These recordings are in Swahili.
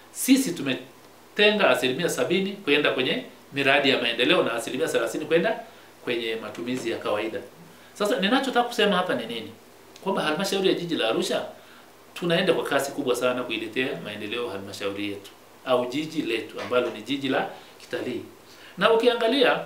sisi tumetenga asilimia sabini kwenda kwenye miradi ya maendeleo na asilimia thelathini kwenda kwenye matumizi ya kawaida. Sasa ninachotaka kusema hapa ni nini? Kwamba halmashauri ya jiji la Arusha tunaenda kwa kasi kubwa sana kuiletea maendeleo halmashauri yetu au jiji letu ambalo ni jiji la kitalii. Na ukiangalia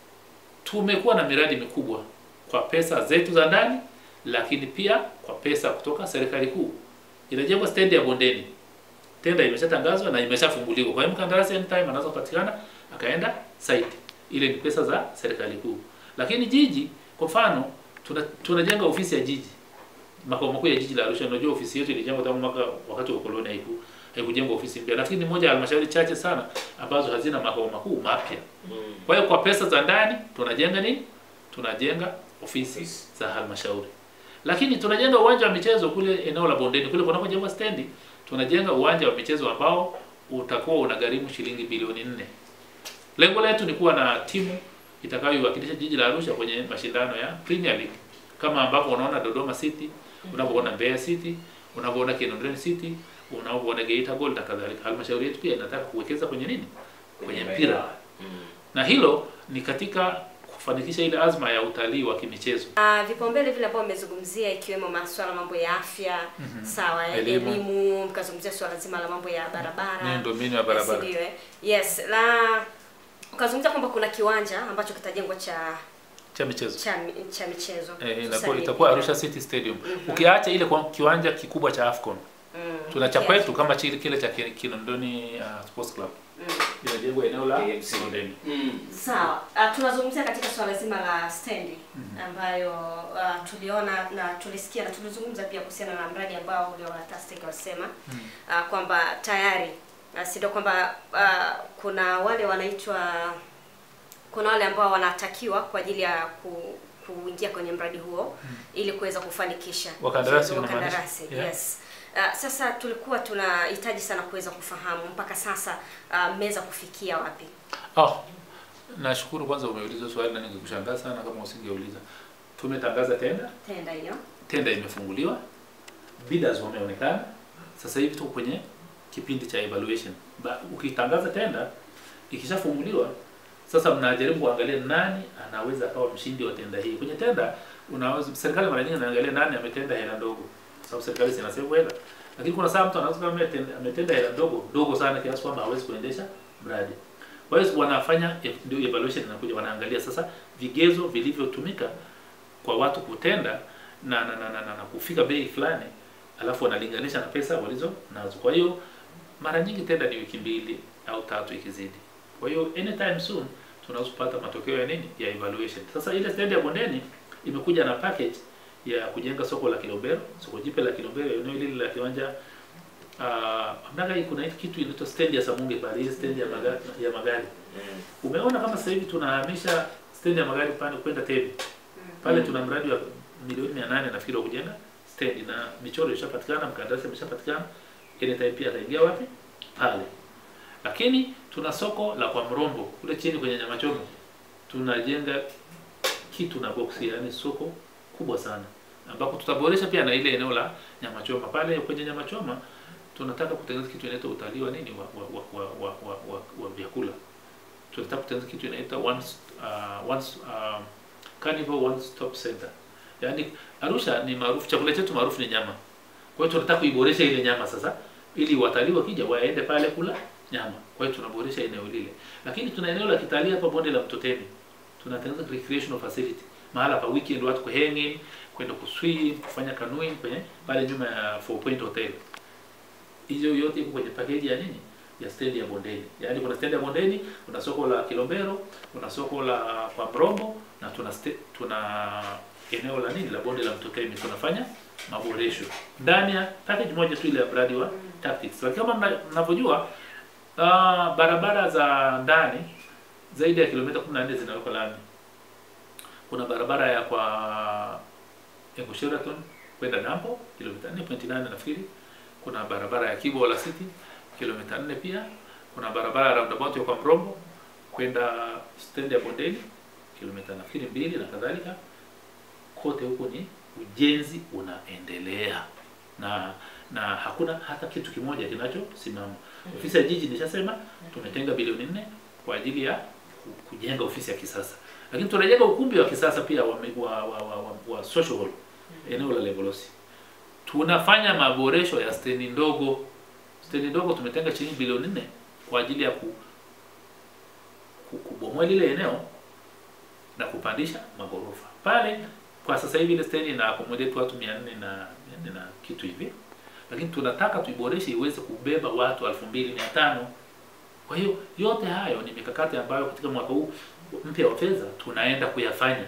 tumekuwa na miradi mikubwa kwa pesa zetu za ndani, lakini pia kwa pesa kutoka serikali kuu. Inajengwa stendi ya Bondeni, tenda imeshatangazwa na imeshafunguliwa. Kwa hiyo mkandarasi anytime anaweza kupatikana akaenda site. Ile ni pesa za serikali kuu. Lakini jiji kwa mfano tuna, tunajenga ofisi ya jiji makao makuu ya jiji la Arusha. Unajua ofisi yetu ilijengwa tangu mwaka wakati wa ukoloni, haiku haikujengwa ofisi mpya, lakini ni moja ya halmashauri chache sana ambazo hazina makao makuu mapya. Kwa hiyo kwa pesa za ndani tunajenga nini? Tunajenga ofisi Ofisi. za halmashauri, lakini tunajenga uwanja wa michezo kule eneo la Bondeni kule kunakojengwa stendi, tunajenga uwanja wa michezo ambao utakuwa unagharimu shilingi bilioni nne. Lengo letu ni kuwa na timu itakayoiwakilisha jiji la Arusha kwenye mashindano ya Premier League kama ambapo unaona Dodoma City, unavyoona Mbeya City, unavyoona Kinondoni City, unavyoona Geita Gold na kadhalika. Halmashauri yetu pia inataka kuwekeza kwenye nini? Kwenye mpira, na hilo ni katika kufanikisha ile azma ya utalii wa kimichezo. Ah, vipaumbele vile ambavyo mmezungumzia ikiwemo masuala mambo ya afya sawa, ya Elimu. elimu, mkazungumzia swala zima la mambo ya barabara Miundombinu ya barabara. Yes, ndio, eh. Yes, na ukazungumzia kwamba kuna kiwanja ambacho kitajengwa cha cha michezo cha, mi- cha michezo eh, Hususan inakuwa ni itakuwa mpira. Arusha City Stadium. Mhm. Ukiacha ile kwa kiwanja kikubwa cha Afcon, Mm. tuna cha Yes. kwetu kama chile kile cha Ki- Kinondoni uh, Sports Club Mm. inajengwa eneo la KMC. Kinondoni. Sawa. Uh, tunazungumzia katika swala zima la stendi ambayo uh, tuliona na tulisikia na tulizungumza pia kuhusiana na mradi ambao ule wa Tastic wasema uh, kwamba tayari uh, si ndio kwamba uh, kuna wale wanaitwa kuna wale ambao wanatakiwa kwa ajili ya ku, kuingia kwenye mradi huo ili kuweza kufanikisha Wakandarasi Ndio, unamaanisha? wakandarasi Yeah. yes. Uh, sasa tulikuwa tunahitaji sana kuweza kufahamu mpaka sasa uh, mmeweza kufikia wapi? Oh, nashukuru kwanza umeuliza swali na ningekushangaa sana kama usingeuliza. Tumetangaza tenda, Tenda hiyo. tenda imefunguliwa, bidders wameonekana. Sasa hivi tuko kwenye kipindi cha evaluation. Ba, ukitangaza tenda ikishafunguliwa, sasa mnajaribu kuangalia nani anaweza akawa mshindi wa tenda hii. Kwenye tenda unaweza serikali mara nyingi inaangalia nani ametenda hela ndogo, kwa sababu serikali zinasema hela. Lakini kuna saa mtu anaweza kama ametenda, ametenda hela ndogo ndogo sana kiasi kwamba hawezi kuendesha mradi. Kwa hiyo wanafanya ndio evaluation inakuja, wanaangalia sasa vigezo vilivyotumika kwa watu kutenda na na, na, na, na, na kufika bei fulani, alafu wanalinganisha na pesa walizo nazo. Kwa hiyo mara nyingi tenda ni wiki mbili au tatu ikizidi. Kwa hiyo anytime soon tunaweza kupata matokeo ya nini ya evaluation. Sasa ile stendi ya Bondeni imekuja na package ya kujenga soko la Kilombero, soko jipya la Kilombero, eneo hili la kiwanja uh, mnaga hii kuna hii kitu inaitwa stendi ya Samunge pale, hii stendi ya magari, ya magari. Umeona kama sasa hivi tunahamisha stendi ya magari pale kwenda Tebi. Pale tuna mradi wa milioni 800 nafikiri wa kujenga stendi na michoro ishapatikana, mkandarasi ameshapatikana. Anytime pia ataingia wapi? Pale. Lakini tuna soko la kwa Mrombo kule chini kwenye nyama choma. Tunajenga kitu na box, yani soko kubwa sana ambapo tutaboresha pia na ile eneo la nyama choma. Pale kwenye nyama choma tunataka kutengeneza kitu inaitwa utalii wa nini wa wa wa wa, wa, wa, wa, wa vyakula. Tunataka kutengeneza kitu inaitwa one uh, one uh, Carnival One Stop Center. Yaani Arusha ni maarufu, chakula chetu maarufu ni nyama. Kwa hiyo tunataka kuiboresha ile nyama sasa, ili watalii wakija waende pale kula nyama. Kwa hiyo tunaboresha eneo lile, lakini tuna eneo la kitalii hapa bonde la Mtotemi, tunatengeneza recreational facility, mahala pa weekend watu kuhanging, kwenda kuswim, kufanya canoeing kwenye pale nyuma ya Four Point Hotel. Hizo yote iko kwenye package ya nini? ya stendi ya Bondeni. Yaani kuna stendi ya Bondeni, kuna soko la Kilombero, kuna soko la kwa Mrombo na tuna ste, tuna eneo la nini la bonde la Mtotemi tunafanya maboresho ndani ya package moja tu ile ya mradi wa tactics. Lakini kama mna- mnavyojua uh, barabara za ndani zaidi ya kilomita 14 zinawekwa lami. Kuna barabara ya kwa Engo Sheraton kwenda Dampo kilomita 4.8 nafikiri. Kuna barabara ya Kibo la City kilomita 4 pia. Kuna barabara ya roundabout ya kwa Mrombo kwenda stendi ya Bondeni kilomita nafikiri mbili na kadhalika. Kote huko ni ujenzi unaendelea, na na hakuna hata kitu kimoja kinachosimama. Ofisi ya jiji nishasema tumetenga bilioni nne kwa ajili ya ku- kujenga ofisi ya kisasa, lakini tunajenga ukumbi wa kisasa pia wa, wa, wa, wa, wa, wa social hall eneo la Levolosi. Tunafanya maboresho ya stendi ndogo. Stendi ndogo tumetenga shilingi bilioni nne kwa ajili ya ku, ku, kubomoa lile eneo na kupandisha magorofa pale. Kwa sasa hivi ile stendi ina accommodate watu 400 na 400 na kitu hivi, lakini tunataka tuiboreshe iweze kubeba watu 2500. Kwa hiyo yote hayo ni mikakati ambayo katika mwaka huu mpya wa fedha tunaenda kuyafanya